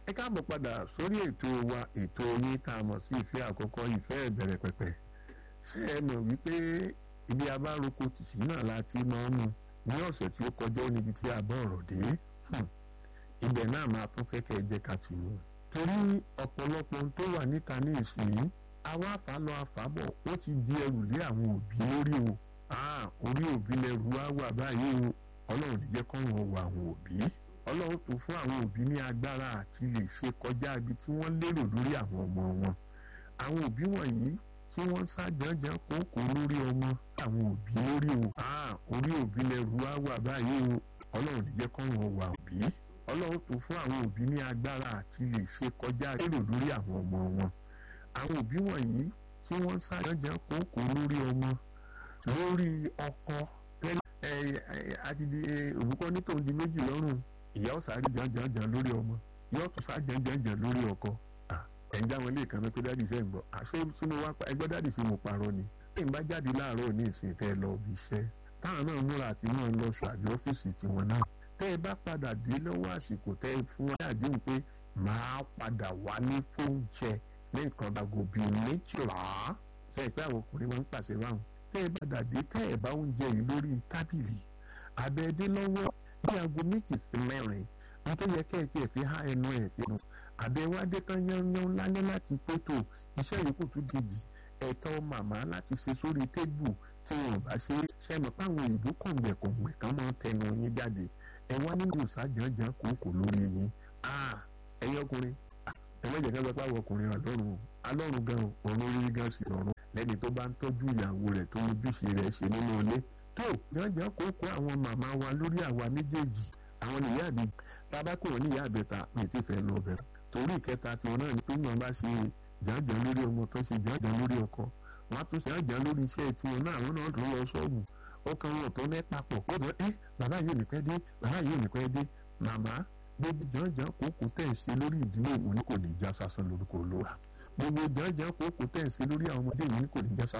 ẹ káàbọ̀ padà sórí ètò wa ètò yín tá a mọ̀ sí ìfẹ́ àkọ́kọ́ ìfẹ́ ìbẹ̀rẹ̀ pẹ̀pẹ̀ ṣé ẹ mọ̀ wípé ibi abároko tìsí náà la ti máa ń mu ní ọ̀sẹ̀ tí ó kọjá ó níbi tí a bá ọ̀rọ̀ dé ibẹ̀ náà máa tún fẹ́ kẹ́ ẹ jẹ́ ká tì mú torí ọ̀pọ̀lọpọ̀ ohun tó wà níta ní ìsìn àwa àfàlọ́ àfàbọ̀ ó ti di ẹrù lé àwọn òbí lórí o orí òbí lẹrù wá wà báyìí o ọlọ́run ní jẹ́ kọ́run wọ àwọn òbí ọlọ́run tó fún àwọn òbí ní agbára àti lè ṣe kọjá ibi tí wọ́n lérò lórí àwọn ọmọ wọn àwọn òbí wọ̀nyí tí wọ́n ṣàjànjàn kókó lórí ọmọ àwọn òbí lórí o orí òbí lẹrù wá wà báyìí o ọlọ́run ní jẹ́ kọ́run wọ òbí ọlọ́run tó fún àwọn òbí ní agbára àti lè ṣe kọjá lérò lórí àwọn ọmọ wọn àwọn òbí wọ̀nyí tí wọ́n ṣàjànjàn kókó lórí ọmọ lórí ọkọ tẹ́lẹ̀ àti di òbúkọ nítòun di méjì lọ́rùn ìyá ọ̀sà rí jàǹjàǹjàǹ lórí ọmọ ìyá ọ̀tún sá jàǹjàǹjàǹ lórí ọkọ ẹ̀ ń já wọn lé ìkànnì pé dáàdì sẹ́ ń gbọ́ àṣọ sínú wá pa ẹgbẹ́ dáàdì sí mo parọ́ ni bí n bá jáde láàárọ̀ ní ìsìn tẹ́ ẹ lọ bí iṣẹ́ táwọn náà múra àti wọn lọ sọ àbí ọ́fíìsì tiwọn náà tẹ́ ẹ bá padà dé lọ́wọ́ àsìkò tẹ́ ẹ fún wọn àdéhùn pé máa padà wá ní fóúnjẹ ní nǹkan dàgò bíi méjìlá sẹ́yìn pé àwọn ọkùnrin máa ń pàṣẹ báwọn tẹ́ ẹ bá dàdé tẹ́ ẹ bá oúnjẹ yìí lórí tábìlì abẹ́ẹ́dé lọ́wọ́ bí aago méjì sí mẹ́rin wọn tó yẹ kẹ́ ẹ tiẹ̀ fi há ẹnu ẹ̀ fi hàn àbẹ̀wádé tán yánnyán lálẹ́ láti pétò iṣẹ́ yòókù tún dèjì ẹ̀tọ́ màmá láti ṣe sórí tébù tí wọn bá ṣe ṣẹ́mi páwọn òyìnbó kọ̀ǹgbẹ̀kọ̀ǹgbẹ̀ kan máa ń tẹnu yín jáde ẹ wá nínú ìsájànjàn kòókò lórí yín ẹ̀yin ọkùnrin ẹlẹ́jẹ̀ kan sọ pé àwọn ọkùnrin ọlọ́run alọ́run gan ọ̀run orí gan sì rọrùn lẹ́ni tó bá ń tọ́jú ìyàwó rẹ̀ tó ń ojúṣe rẹ̀ ṣe nínú ilé tó jàǹjàǹ kókó àwọn màmá wa lórí àwa méjèèjì àwọn ìyá àbí tábàkù wọn ní ìyá àbẹ̀ta mi ti fẹ́ lọ bẹ̀rẹ̀ torí ìkẹta tiwọn náà ni pé wọn bá ṣe jàǹjàǹ lórí ọmọ tó ṣe jàǹjàǹ lórí ọkọ wọn tún ṣe jàǹjàǹ lórí iṣẹ́ tiwọn náà àwọn náà tó lọ ṣọ́ọ̀bù ọkàn wọn tó mẹ́ papọ̀ ó dọ̀ ẹ́ bàbá yóò ní pẹ́ dé bàbá yóò ní pẹ́ dé màmá gbogbo jàǹjàǹ kókó tẹ̀ ń ṣe lórí ìdílé òun ni kò ní já sásán lórúkọ olóra gbogbo jàǹjàǹ kókó tẹ̀ ń ṣe lórí àwọn ọmọdé òun ni kò ní já sásán